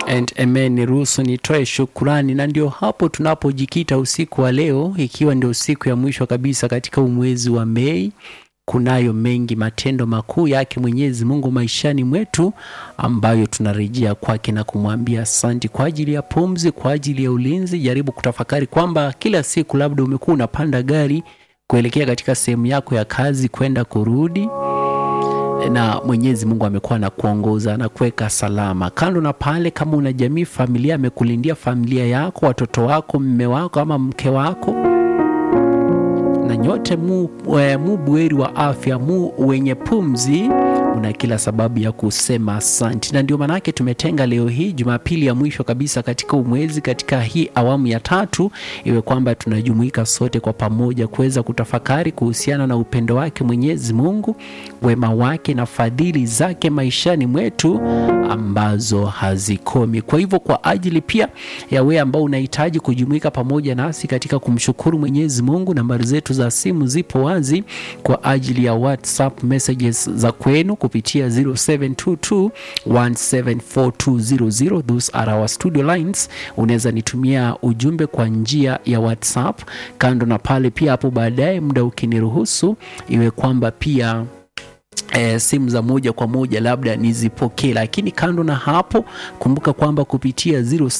and amen. Niruhusu nitoe shukurani, na ndio hapo tunapojikita usiku wa leo, ikiwa ndio siku ya mwisho kabisa katika umwezi wa Mei. Kunayo mengi matendo makuu yake Mwenyezi Mungu maishani mwetu ambayo tunarejea kwake na kumwambia asanti kwa ajili ya pumzi, kwa ajili ya ulinzi. Jaribu kutafakari kwamba kila siku labda umekuwa unapanda gari kuelekea katika sehemu yako ya kazi kwenda kurudi na Mwenyezi Mungu amekuwa na kuongoza na kuweka salama. Kando na pale, kama una jamii, familia, amekulindia familia yako, watoto wako, mme wako ama mke wako, na nyote mu, e, mu buheri wa afya, mu wenye pumzi, una kila sababu ya kusema asanti, na ndio maanake tumetenga leo hii Jumapili ya mwisho kabisa katika umwezi, katika hii awamu ya tatu, iwe kwamba tunajumuika sote kwa pamoja kuweza kutafakari kuhusiana na upendo wake Mwenyezi Mungu, wema wake na fadhili zake maishani mwetu ambazo hazikomi. Kwa hivyo, kwa ajili pia ya wewe ambao unahitaji kujumuika pamoja nasi katika kumshukuru Mwenyezi Mungu, nambari zetu za simu zipo wazi kwa ajili ya WhatsApp messages za kwenu kupitia 0722 1742000 those are our studio lines. Unaweza nitumia ujumbe kwa njia ya WhatsApp. Kando na pale pia, hapo baadaye muda ukiniruhusu, iwe kwamba pia E, simu za moja kwa moja labda nizipokee, lakini kando na hapo, kumbuka kwamba kupitia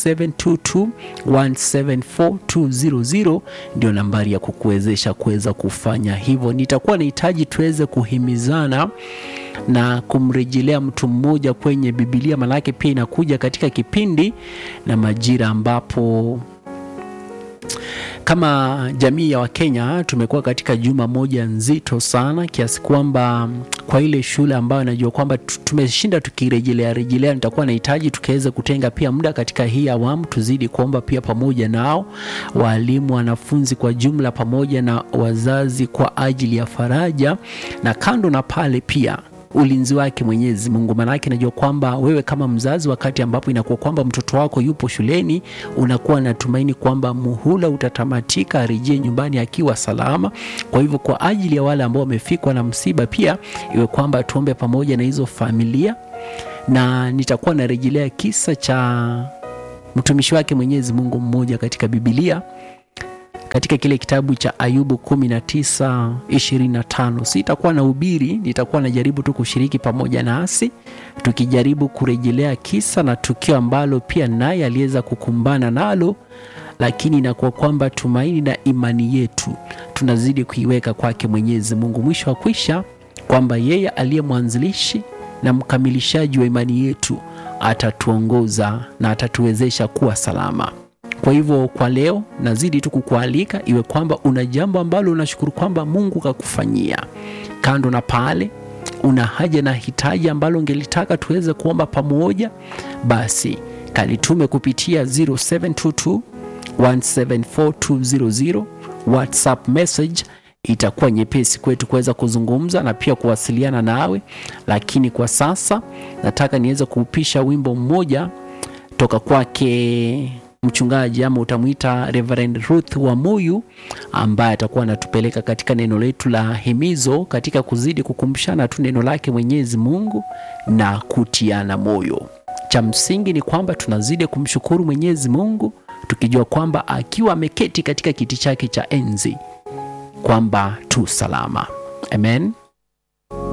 0722174200 ndio nambari ya kukuwezesha kuweza kufanya hivyo. Nitakuwa nahitaji tuweze kuhimizana na kumrejelea mtu mmoja kwenye Biblia, manake pia inakuja katika kipindi na majira ambapo kama jamii ya Wakenya tumekuwa katika juma moja nzito sana kiasi kwamba kwa ile shule ambayo najua kwamba tumeshinda tukirejelea rejelea, nitakuwa nahitaji tukaweza kutenga pia muda katika hii awamu, tuzidi kuomba pia pamoja nao walimu, wanafunzi kwa jumla, pamoja na wazazi kwa ajili ya faraja, na kando na pale pia ulinzi wake Mwenyezi Mungu. Maanake najua kwamba wewe kama mzazi, wakati ambapo inakuwa kwamba mtoto wako yupo shuleni, unakuwa natumaini kwamba muhula utatamatika, arejee nyumbani akiwa salama. Kwa hivyo, kwa ajili ya wale ambao wamefikwa na msiba, pia iwe kwamba tuombe pamoja na hizo familia, na nitakuwa narejelea kisa cha mtumishi wake Mwenyezi Mungu mmoja katika Biblia katika kile kitabu cha Ayubu 19:25. Sitakuwa na ubiri, nitakuwa najaribu tu kushiriki pamoja nasi tukijaribu kurejelea kisa na tukio ambalo pia naye aliweza kukumbana nalo, lakini inakuwa kwamba tumaini na imani yetu tunazidi kuiweka kwake Mwenyezi Mungu, mwisho wa kwisha kwamba yeye aliye mwanzilishi na mkamilishaji wa imani yetu atatuongoza na atatuwezesha kuwa salama. Kwa hivyo kwa leo nazidi tu kukualika iwe kwamba una jambo ambalo unashukuru kwamba Mungu kakufanyia. Kando na pale, una haja na hitaji ambalo ungelitaka tuweze kuomba pamoja, basi kalitume kupitia 0722 1742000 WhatsApp message. Itakuwa nyepesi kwetu kuweza kuzungumza na pia kuwasiliana nawe, lakini kwa sasa nataka niweze kuupisha wimbo mmoja toka kwake mchungaji ama utamwita Reverend Ruth Wamuyu ambaye atakuwa anatupeleka katika neno letu la himizo katika kuzidi kukumbushana tu neno lake Mwenyezi Mungu na kutiana moyo. Cha msingi ni kwamba tunazidi kumshukuru Mwenyezi Mungu tukijua kwamba akiwa ameketi katika kiti chake cha enzi kwamba tu salama. Amen.